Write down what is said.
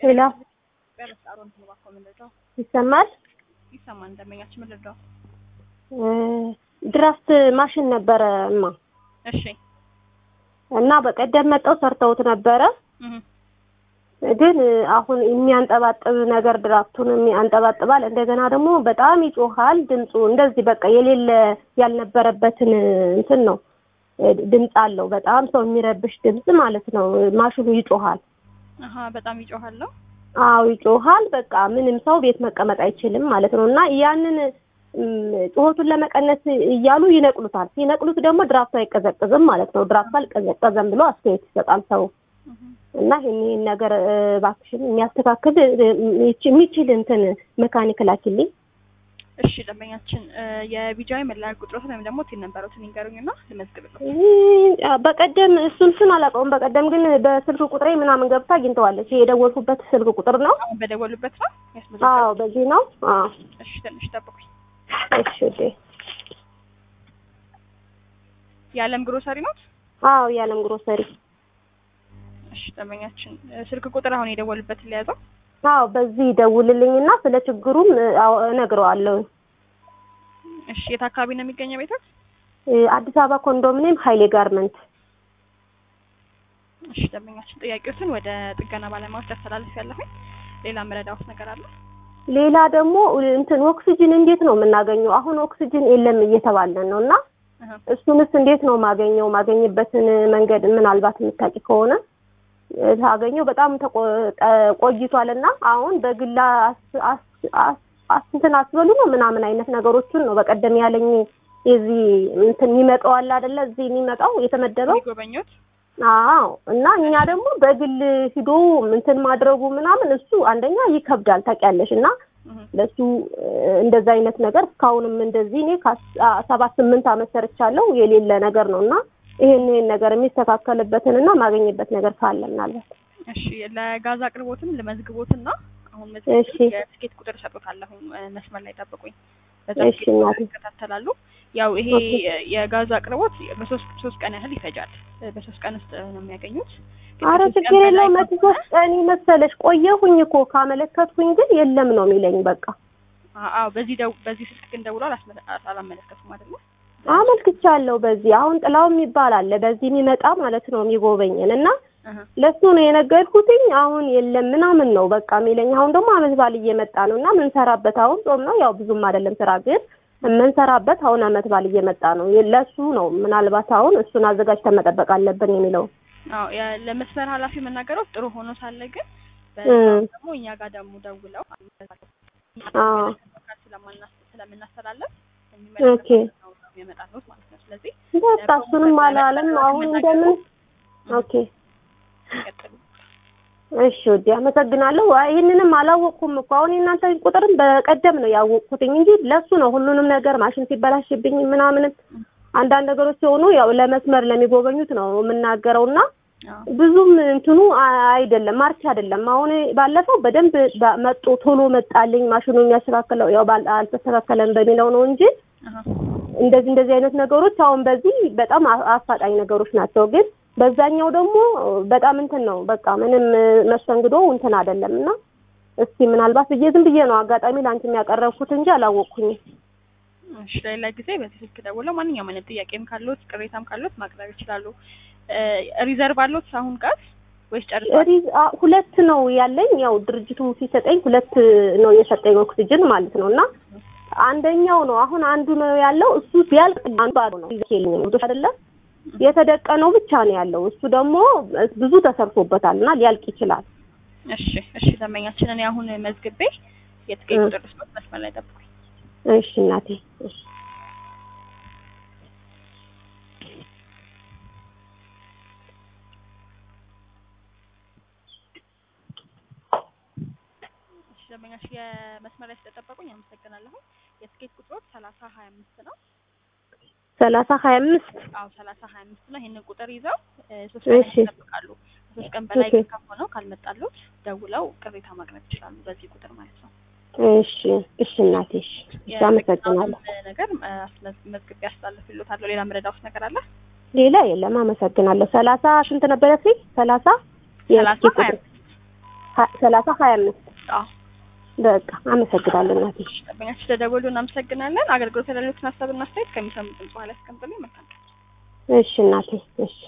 ሌላ ይሰማል። ይሰማል። እንደመኛችን ምን ልርዳው? ድራፍት ማሽን ነበረ እማ እሺ እና በቀደም መጠው ሰርተውት ነበረ። እህ ግን አሁን የሚያንጠባጥብ ነገር ድራፍቱን ያንጠባጥባል። እንደገና ደግሞ በጣም ይጮሃል ድምፁ እንደዚህ በቃ የሌለ ያልነበረበትን እንትን ነው ድምፅ አለው። በጣም ሰው የሚረብሽ ድምፅ ማለት ነው። ማሽኑ ይጮሃል። አሀ በጣም ይጮሃል ነው። አዎ ይጮሃል። በቃ ምንም ሰው ቤት መቀመጥ አይችልም ማለት ነው። እና ያንን ጩኸቱን ለመቀነስ እያሉ ይነቅሉታል። ሲነቅሉት ደግሞ ድራፍቱ አይቀዘቅዝም ማለት ነው። ድራፍቱ አልቀዘቀዘም ብሎ አስተያየት ይሰጣል ሰው እና ይሄን ይሄን ነገር እባክሽን የሚያስተካክል የሚችል እንትን መካኒክ ላኪልኝ። እሺ ደንበኛችን የቢጃይ መለያ ቁጥሮትን ወይም ደግሞ ቲን ነበሩትን ይንገሩኝና ልመዝግብልዎ። በቀደም እሱን ስም አላውቀውም። በቀደም ግን በስልክ ቁጥሬ ምናምን ገብታ አግኝተዋለች። የደወልኩበት ስልክ ቁጥር ነው። አሁን በደወሉበት ነው አዎ ያስመዘገቡት? በዚህ ነው። አዎ እሺ ትንሽ ጠብቁኝ። እሺ ውዴ። የዓለም ግሮሰሪ ኖት? አዎ የዓለም ግሮሰሪ። እሺ ደንበኛችን ስልክ ቁጥር አሁን የደወሉበትን ሊያዘው። አዎ በዚህ ደውልልኝና ስለ ችግሩም አዎ እነግረዋለሁ። እሺ የት አካባቢ ነው የሚገኘው ቤቶት? አዲስ አበባ ኮንዶሚኒየም ሀይሌ ጋርመንት። እሺ ደንበኛችን ጥያቄዎትን ወደ ጥገና ባለሙያዎች አስተላልፍ ያለሁኝ። ሌላ መረዳዎት ነገር አለ? ሌላ ደግሞ እንትን ኦክሲጅን እንዴት ነው የምናገኘው? አሁን ኦክሲጅን የለም እየተባለን ነው እና እህ እሱንስ እንዴት ነው ማገኘው? ማገኝበትን መንገድ ምናልባት የምታውቂ ከሆነ ታገኘው በጣም ተቆ- ጠ- ቆይቷል እና አሁን በግላ አስ- አስ- አስ- አስ- እንትን አስበሉ ነው ምናምን አይነት ነገሮችን ነው በቀደም ያለኝ የዚህ እንትን የሚመጣው አለ አይደለ እዚህ የሚመጣው የተመደበው የሚጎበኙት አዎ እና እኛ ደግሞ በግል ሂዶ እንትን ማድረጉ ምናምን እሱ አንደኛ ይከብዳል ታውቂያለሽ እና እህ ለሱ እንደዛ አይነት ነገር እስካሁንም እንደዚህ እኔ ከአስ- አ- ሰባት ስምንት አመት ሰርቻለሁ የሌለ ነገር ነው እና ይሄን ይሄን ነገር የሚስተካከልበትን እና ማገኝበት ነገር ካለ ምናልባት እሺ ለጋዝ አቅርቦትም ልመዝግቦትና አሁን እሺ። መዝግቦት የትኬት ቁጥር እሰጦታለሁ። መስመር ላይ ጠብቁኝ። በዛ እሺ ትኬት ቁጥር እናቴ። ይከታተላሉ። ያው ይሄ ኦኬ። የጋዝ አቅርቦት በሶስት ሶስት ቀን ያህል ይፈጃል። በሶስት ቀን ውስጥ ነው የሚያገኙት። ግን አረ ከሶስት ቀን ችግር በላይ የለው መቶ ከሆነ- ሶስት ቀን መሰለሽ ቆየሁኝ እኮ ካመለከትኩኝ ግን የለም ነው የሚለኝ በቃ አ- አዎ በዚህ ደው በዚህ ስልክ ግን ደውሎ አላስመ- አላመለከቱም አይደለ? አመልክቻለሁ በዚህ አሁን ጥላው የሚባል አለ በዚህ የሚመጣ ማለት ነው የሚጎበኝን እና እህ ለሱ ነው የነገርኩትኝ አሁን የለም ምናምን ነው በቃ የሚለኝ አሁን ደግሞ አመት በዓል እየመጣ ነው እና ምንሰራበት አሁን ጾም ነው ያው ብዙም አይደለም ስራ ግን የምንሰራበት አሁን አመት በዓል እየመጣ ነው ለሱ ነው ምናልባት አሁን እሱን አዘጋጅተን መጠበቅ አለብን የሚለው አዎ ያ- ለመስመር ኃላፊ መናገረው ጥሩ ሆኖ ሳለ ግን እ በዛው ደግሞ እኛ ጋር ደግሞ ደውለው አዎ ስለማና- ስለምናስተላለፍ ኦኬ የሚመለከተው ነው የሚያመጣሉት ማለት ነው። ስለዚህ በቃ እሱንም አላለም አሁን እንደምን ኦኬ ይቀጥሉ። እሺ ወዲ አመሰግናለሁ። አይ ይህንንም አላወቅኩም እኮ አሁን የእናንተ ቁጥርም በቀደም ነው ያወቅኩትኝ እንጂ ለሱ ነው ሁሉንም ነገር ማሽን ሲበላሽብኝ ምናምንም አንዳንድ ነገሮች ሲሆኑ ያው ለመስመር ለሚጎበኙት ነው የምናገረውና አዎ ብዙም እንትኑ አ- አይደለም ማርች አይደለም። አሁን ባለፈው በደንብ ባ- መጡ ቶሎ መጣልኝ ማሽኑ የሚያስተካክለው ያው ባል- አልተስተካከለም በሚለው ነው እንጂ አሃ እንደዚህ እንደዚህ አይነት ነገሮች አሁን በዚህ በጣም አ- አፋጣኝ ነገሮች ናቸው። ግን በዛኛው ደግሞ በጣም እንትን ነው በቃ ምንም መስተንግዶ እንትን አይደለም እና እስኪ ምናልባት ብዬ ዝም ብዬ ነው አጋጣሚ ለአንቺ የሚያቀረብኩት እንጂ አላወቅኩኝም። እሺ ሌላ ጊዜ በዚህ ስልክ ደውለው ማንኛውም አይነት ጥያቄም ካሉት ቅሬታም ካሉት ማቅረብ ይችላሉ። እ ሪዘርቭ አሉት አሁን ጋር ወይስ ጨርሷል? ሪዝ አ- ሁለት ነው ያለኝ ያው ድርጅቱ ሲሰጠኝ ሁለት ነው የሰጠኝ ኦክሲጅን ማለት ነው እና አንደኛው ነው አሁን አንዱ ነው ያለው እሱ ቢያልቅ አንዱ ባዶ ነው ይልኝ አይደለ የተደቀነው ብቻ ነው ያለው እሱ ደግሞ ብዙ ተሰርቶበታል እና ሊያልቅ ይችላል እሺ እሺ ደንበኛችን እኔ አሁን መዝግቤ የትኬት እ ቁጥር ስፖርት መስመር ላይ ጠብቁኝ። እሺ እናቴ እሺ እሺ ደንበኛችን የመስመር ላይ ስለጠበቁኝ አመሰግናለሁ። የትኬት ቁጥሮች ሰላሳ ሀያ አምስት ነው። ሰላሳ ሀያ አምስት አዎ ሰላሳ ሀያ አምስት ነው። ይሄንን ቁጥር ይዘው እ ሶስት ቀን እሺ። ይጠብቃሉ። ከሶስት ቀን በላይ ኦኬ። ከሆነው ካልመጣሉት ደውለው ቅሬታ ማቅረብ ይችላሉ በዚህ ቁጥር ማለት ነው። እሺ እሺ እናቴ እሺ እሺ አመሰግናለሁ የጥቅምት ነገር እ አስመዝ- መዝግቤ አስተላልፍልዎታለሁ። ሌላ ምረዳውስ ነገር አለ? ሌላ የለም አመሰግናለሁ ሰላሳ ስንት ነበረ ሲ ሰላሳ ሰላሳ የስልክ ሀያ ቁጥር ሀ- ሰላሳ ሀያ አምስት አዎ በቃ አመሰግናለሁ እናቴ። ደንበኛችን ስለደወሉ እናመሰግናለን። አገልግሎት ያሉትን ሀሳብና አስተያየት ከሚሰሙት ድምጽ በኋላ ያስቀምጡልኝ። መልካም ቀን። እሺ እናቴ እሺ